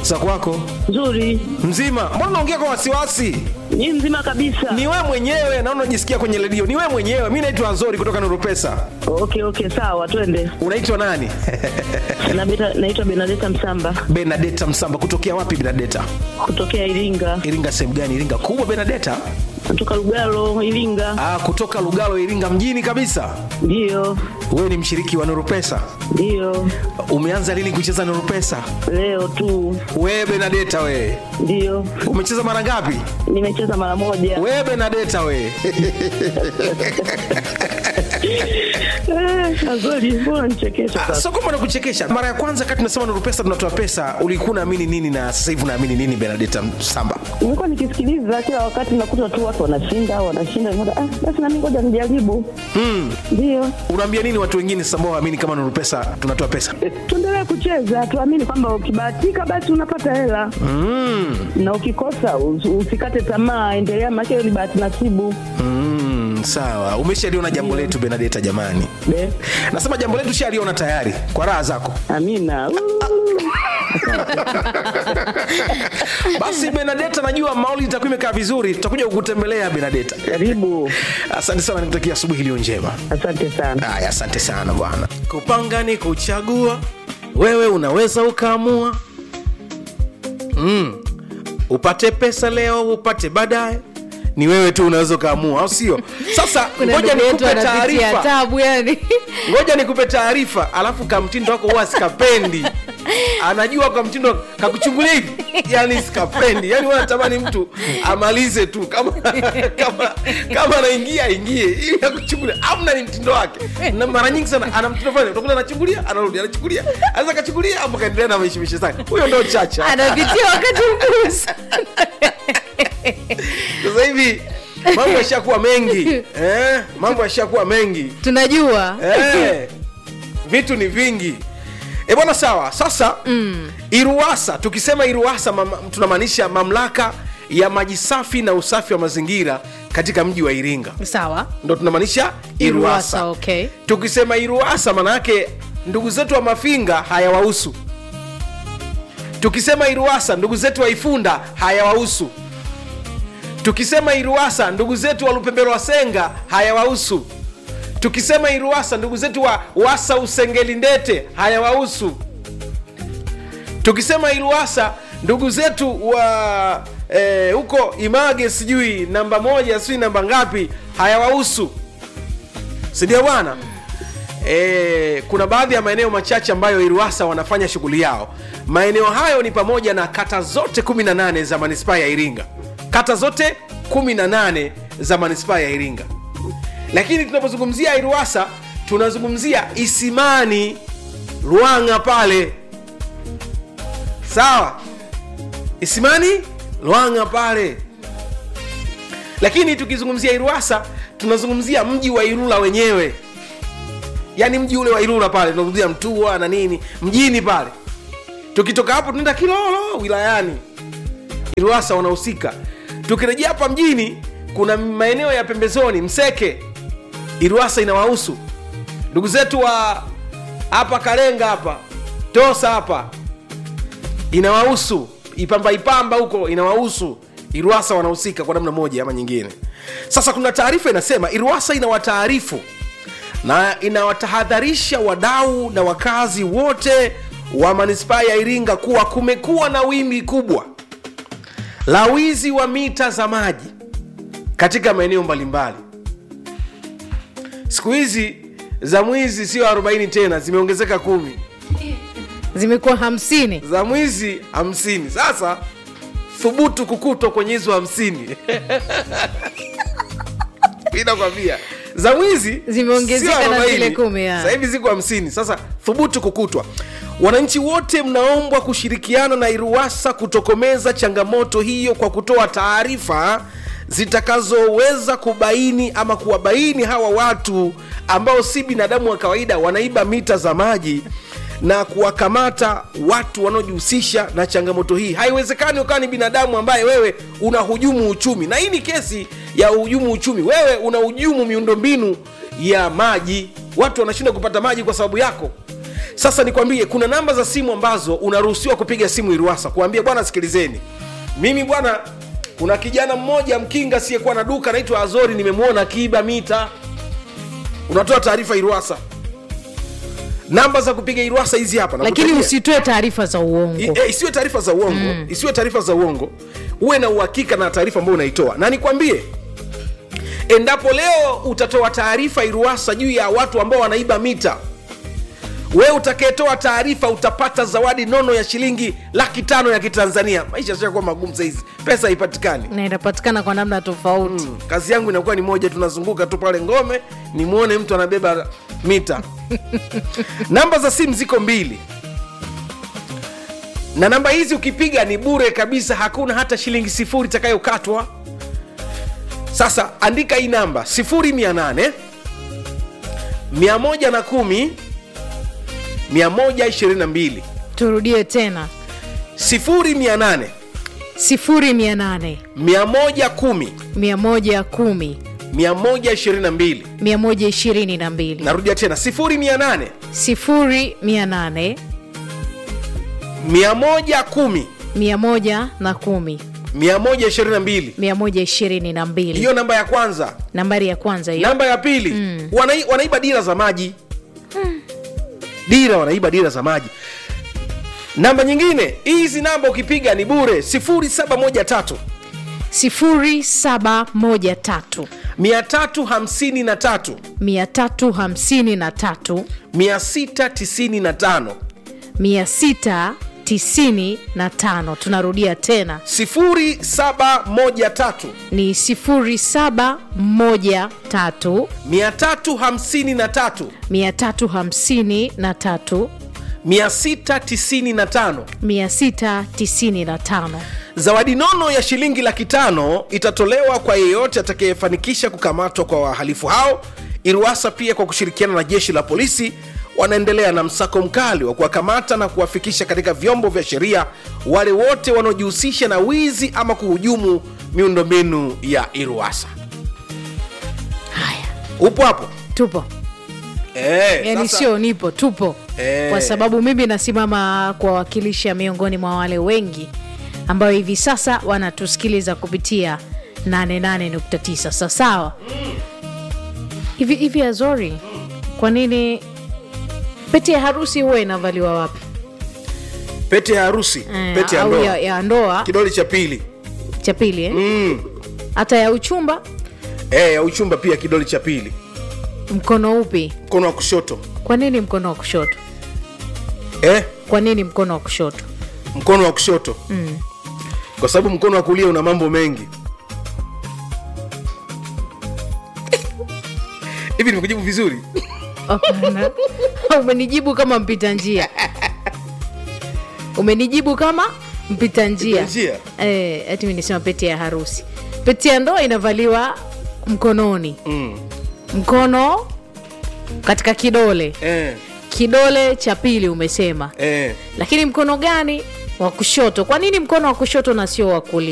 za kwako Nzuri. mzima mbona unaongea kwa wasiwasi Ni mzima kabisa. ni wewe mwenyewe naona unajisikia kwenye redio ni wewe mwenyewe mi naitwa nzori kutoka nuru pesa Okay, okay, sawa, twende. unaitwa nani Na beta- Naitwa Benadeta Msamba benadeta msamba kutokea wapi benadeta kutokea Iringa. iringa sehemu gani iringa kubwa benadeta Kutoka Lugalo, Iringa. ah, kutoka lugalo iringa mjini kabisa Ndio, wewe ni mshiriki wa nuru pesa ndio. umeanza lini kucheza nuru pesa Leo tu. wewe benadeta wewe Ndio. umecheza mara ngapi Nimecheza mara moja. wewe benadeta wewe Eh, Azori, mbona nichekesha Ah, sasa? sio kwamba nakuchekesha mara ya kwanza kati tunasema nuru pesa tunatoa pesa ulikuwa unaamini nini na sasa hivi unaamini nini benadeta samba Nimekuwa nikisikiliza kila wakati nakuta tu watu wanashinda, wanashinda. Nikaona, Ah, basi na mimi ngoja nijaribu. Ndio. unaambia nini watu wengine sasa ambao waamini kama nuru pesa tunatoa pesa Tuendelee kucheza, tuamini kwamba ukibahatika basi unapata hela. Na ukikosa us- usikate tamaa, endelea, maana hiyo ni bahati nasibu. mm, sawa umeshaliona jambo letu benadeta jamani Be. nasema jambo letu shaliona tayari kwa raha zako Amina. basi benadeta najua mauli itakuwa imekaa vizuri tutakuja kukutembelea benadeta Karibu. asante sana nikutakia asubuhi iliyo njema Asante sana. haya asante sana bwana kupanga ni kuchagua wewe unaweza ukaamua mm. upate pesa leo upate baadaye ni wewe tu unaweza ukaamua au sio sasa kuna ngoja ndugu yetu nikupe anapitia taarifa tabu yani ngoja nikupe taarifa alafu kamtindo wako huwa sikapendi anajua kwa mtindo kakuchungulia hivi yani sikapendi yani wanatamani mtu amalize tu kama kama kama anaingia aingie ili akuchungulia amna ni mtindo wake na mara nyingi sana ana mtindo fulani utakuta anachungulia anarudi anachungulia anaweza kachungulia hapo kaendelea na maishimishe zake huyo ndo chacha anapitia wakati mgumu sana. sasa hivi mambo yashakuwa mengi eh, mambo yashakuwa mengi tunajua Eh, vitu ni vingi e bwana sawa sasa mm. iruasa tukisema iruasa mama, tunamaanisha mamlaka ya maji safi na usafi wa mazingira katika mji wa iringa sawa ndo tunamaanisha iruasa Iruasa, okay. tukisema iruasa maanaake ndugu zetu wa mafinga hayawahusu tukisema iruasa ndugu zetu wa ifunda hayawahusu tukisema iruasa ndugu zetu wa lupembero wa senga hayawahusu tukisema iruasa ndugu zetu wa wasa usengeli ndete hayawahusu tukisema iruasa ndugu zetu wa eh, huko image sijui namba moja sijui namba ngapi hayawahusu sindio bwana e, kuna baadhi ya maeneo machache ambayo iruasa wanafanya shughuli yao maeneo hayo ni pamoja na kata zote 18 za manispaa ya iringa kata zote 18 za manispaa ya iringa lakini tunapozungumzia iruasa tunazungumzia isimani lwanga pale sawa isimani lwanga pale lakini tukizungumzia iruasa tunazungumzia mji wa irula wenyewe yaani mji ule wa irula pale tunazungumzia mtua na nini mjini pale tukitoka hapo tunaenda kilolo wilayani iruasa wanahusika tukirejea hapa mjini kuna maeneo ya pembezoni mseke iruasa inawahusu ndugu zetu wa hapa karenga hapa tosa hapa inawahusu ipamba ipamba huko inawahusu iruasa wanahusika kwa namna moja ama nyingine sasa kuna taarifa inasema iruasa inawataarifu na inawatahadharisha wadau na wakazi wote wa manispaa ya iringa kuwa kumekuwa na wimbi kubwa la wizi wa mita za maji katika maeneo mbalimbali siku hizi za mwizi sio 40 tena zimeongezeka kumi zimekuwa hamsini za mwizi hamsini sasa thubutu kukutwa kwenye hizo hamsini inakwambia za mwizi Zimeongezeka sio na 40. zile kumi, ya. Sasa hivi ziko hamsini sasa thubutu kukutwa wananchi wote mnaombwa kushirikiana na iruasa kutokomeza changamoto hiyo kwa kutoa taarifa zitakazoweza kubaini ama kuwabaini hawa watu ambao si binadamu wa kawaida wanaiba mita za maji na kuwakamata watu wanaojihusisha na changamoto hii haiwezekani ukawa ni binadamu ambaye wewe unahujumu uchumi na hii ni kesi ya uhujumu uchumi wewe unahujumu miundombinu ya maji watu wanashinda kupata maji kwa sababu yako sasa nikwambie kuna namba za simu ambazo unaruhusiwa kupiga simu iruasa kuambia bwana sikilizeni mimi bwana kuna kijana mmoja mkinga asiyekuwa na duka anaitwa azori nimemwona akiiba mita unatoa taarifa iruasa namba za kupiga iruasa hizi hapa lakini nakutajia. usitoe taarifa za uongo I- eh, isiwe taarifa za uongo mm. isiwe taarifa za uongo uwe na uhakika na taarifa ambayo unaitoa na nikwambie endapo leo utatoa taarifa iruasa juu ya watu ambao wanaiba mita wewe utakayetoa taarifa utapata zawadi nono ya shilingi laki tano ya kitanzania maisha yashakuwa magumu sahizi pesa haipatikani na inapatikana kwa namna tofauti Mm, kazi yangu inakuwa ni moja tunazunguka tu pale ngome nimwone mtu anabeba mita namba za simu ziko mbili na namba hizi ukipiga ni bure kabisa hakuna hata shilingi sifuri itakayokatwa sasa andika hii namba 0800 110 122 turudie tena 0800 sifuri mia nane 110 mia moja kumi 122 mia moja ishirini na mbili narudia tena 0800 sifuri mia nane 110 mia moja na kumi 122 mia moja ishirini na mbili hiyo namba ya kwanza nambari ya kwanza hiyo namba ya pili mm. wanai, wanaiba dira za maji dira wanaiba dira za maji namba nyingine hizi namba ukipiga ni bure 0713 sifuri saba moja tatu 353 mia tatu hamsini na tatu 695 mia sita tisini na tano tunarudia tena 0713 ni sifuri saba moja tatu 353 mia tatu hamsini na tatu 695 mia sita tisini na tano zawadi nono ya shilingi laki tano itatolewa kwa yeyote atakayefanikisha kukamatwa kwa wahalifu hao iruasa pia kwa kushirikiana na jeshi la polisi wanaendelea na msako mkali wa kuwakamata na kuwafikisha katika vyombo vya sheria wale wote wanaojihusisha na wizi ama kuhujumu miundombinu ya iruasa haya upo hapo tupo Eh, yani sasa- sio nipo tupo Eh. kwa sababu mimi nasimama kuwawakilisha miongoni mwa wale wengi ambayo hivi sasa wanatusikiliza kupitia 88.9 sasawa hivi hivi azori kwa nini pete ya harusi huwa inavaliwa wapi pete ya harusi Eh, pete ya au ndoa ya, ya ndoa kidole cha pili cha pili eh? mm. hata ya uchumba eh, ya uchumba pia kidole cha pili mkono upi mkono wa kushoto kwa nini mkono wa kushoto eh, kwa nini mkono wa kushoto mkono wa kushoto mm. kwa sababu mkono wa kulia una mambo mengi hivi nimekujibu vizuri Hapana. umenijibu kama mpita njia umenijibu kama mpita njia Mpita njia? Eh, ati mi nisema pete ya harusi pete ya ndoa inavaliwa mkononi mm. mkono katika kidole eh, kidole cha pili umesema eh. lakini mkono gani wa kushoto kwa nini mkono wa kushoto na sio wa kulia